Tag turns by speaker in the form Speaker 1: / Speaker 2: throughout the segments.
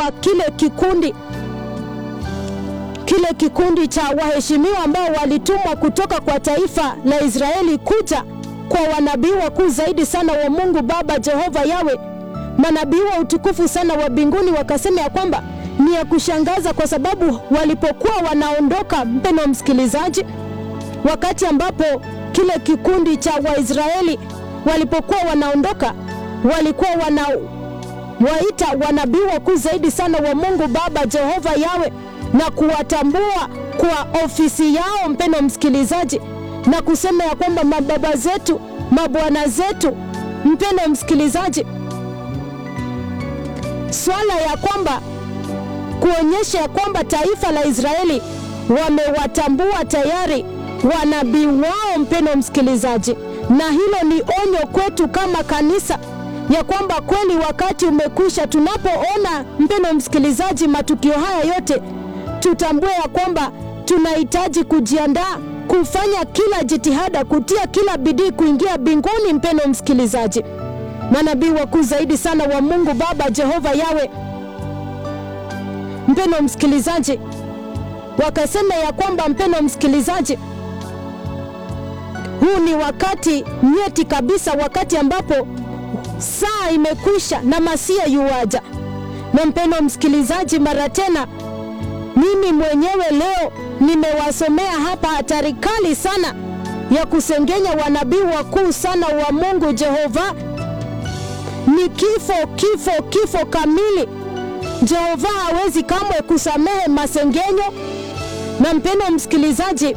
Speaker 1: kwa kile kikundi kile kikundi cha waheshimiwa ambao walitumwa kutoka kwa taifa la Israeli kuja kwa wanabii wakuu zaidi sana wa Mungu Baba Jehova Yawe, manabii wa utukufu sana wa mbinguni, wakasema ya kwamba ni ya kushangaza, kwa sababu walipokuwa wanaondoka, mpendwa msikilizaji, wakati ambapo kile kikundi cha Waisraeli walipokuwa wanaondoka, walikuwa wana waita wanabii wakuu zaidi sana wa Mungu Baba Jehova Yawe na kuwatambua kwa ofisi yao, mpendwa msikilizaji, na kusema ya kwamba mababa zetu, mabwana zetu, mpendwa msikilizaji, swala ya kwamba kuonyesha ya kwamba taifa la Israeli wamewatambua tayari wanabii wao, mpendwa msikilizaji, na hilo ni onyo kwetu kama kanisa ya kwamba kweli wakati umekwisha. Tunapoona mpendwa msikilizaji, matukio haya yote, tutambue ya kwamba tunahitaji kujiandaa kufanya kila jitihada, kutia kila bidii kuingia mbinguni. Mpendwa msikilizaji, manabii wakuu zaidi sana wa Mungu Baba Jehova Yawe, mpendwa msikilizaji, wakasema ya kwamba, mpendwa msikilizaji, huu ni wakati nyeti kabisa, wakati ambapo saa imekwisha na masia yuwaja. Na mpendwa msikilizaji, mara tena mimi mwenyewe leo nimewasomea hapa hatari kali sana ya kusengenya wanabii wakuu sana wa Mungu Jehova. Ni kifo, kifo, kifo kamili. Jehova hawezi kamwe kusamehe masengenyo. Na mpendwa msikilizaji,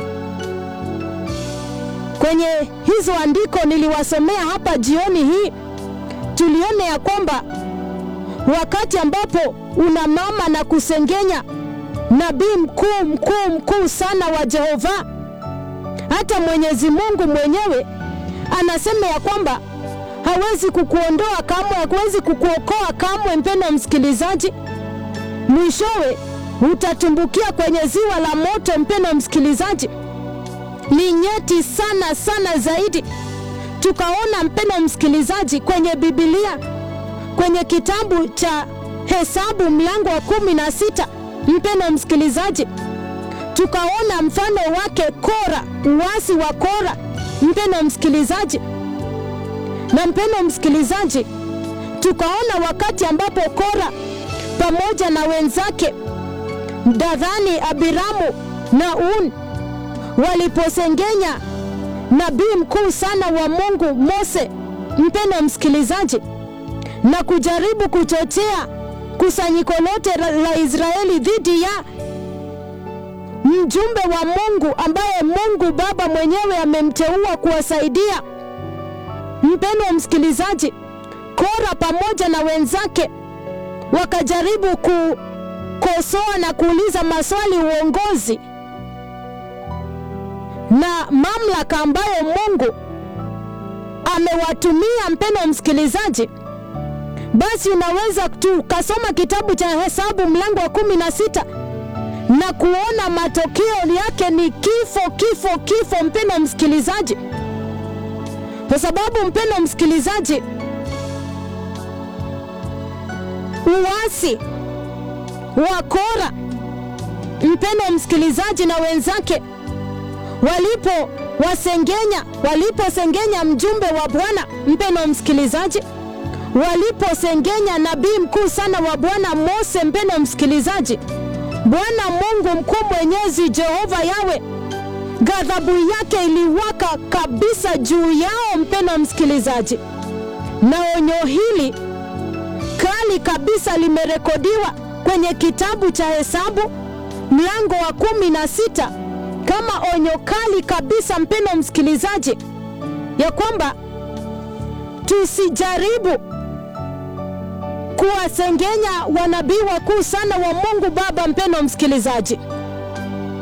Speaker 1: kwenye hizo andiko niliwasomea hapa jioni hii, tulione ya kwamba wakati ambapo una mama na kusengenya nabii mkuu mkuu mkuu sana wa Jehova, hata Mwenyezi Mungu mwenyewe anasema ya kwamba hawezi kukuondoa kamwe, hawezi kukuokoa kamwe. Mpendwa msikilizaji, mwishowe utatumbukia kwenye ziwa la moto. Mpendwa msikilizaji, ni nyeti sana sana zaidi. Tukaona mpendwa msikilizaji, kwenye Biblia kwenye kitabu cha Hesabu mlango wa kumi na sita mpendwa msikilizaji, tukaona mfano wake Kora, uasi wa Kora, mpendwa msikilizaji. Na mpendwa msikilizaji, tukaona wakati ambapo Kora pamoja na wenzake Dadhani, Abiramu na Un waliposengenya nabii mkuu sana wa Mungu Mose, mpendwa msikilizaji, na kujaribu kuchochea kusanyiko lote la Israeli dhidi ya mjumbe wa Mungu ambaye Mungu Baba mwenyewe amemteua kuwasaidia. Mpendwa msikilizaji, Kora pamoja na wenzake wakajaribu kukosoa na kuuliza maswali uongozi na mamlaka ambayo Mungu amewatumia. Mpendwa msikilizaji, basi unaweza tukasoma kitabu cha Hesabu mlango wa kumi na sita na kuona matokeo yake ni kifo, kifo, kifo, mpendwa msikilizaji, kwa sababu mpendwa msikilizaji, uasi wa Kora, mpendwa msikilizaji, na wenzake walipo wasengenya, waliposengenya mjumbe wa Bwana, mpendwa msikilizaji waliposengenya nabii mkuu sana wa Bwana Mose, mpendwa msikilizaji, Bwana Mungu mkuu mwenyezi Jehova Yawe, ghadhabu yake iliwaka kabisa juu yao, mpendwa msikilizaji, na onyo hili kali kabisa limerekodiwa kwenye kitabu cha Hesabu mlango wa kumi na sita kama onyo kali kabisa, mpendwa msikilizaji, ya kwamba tusijaribu kuwasengenya wanabii wakuu sana wa Mungu Baba. Mpendwa msikilizaji,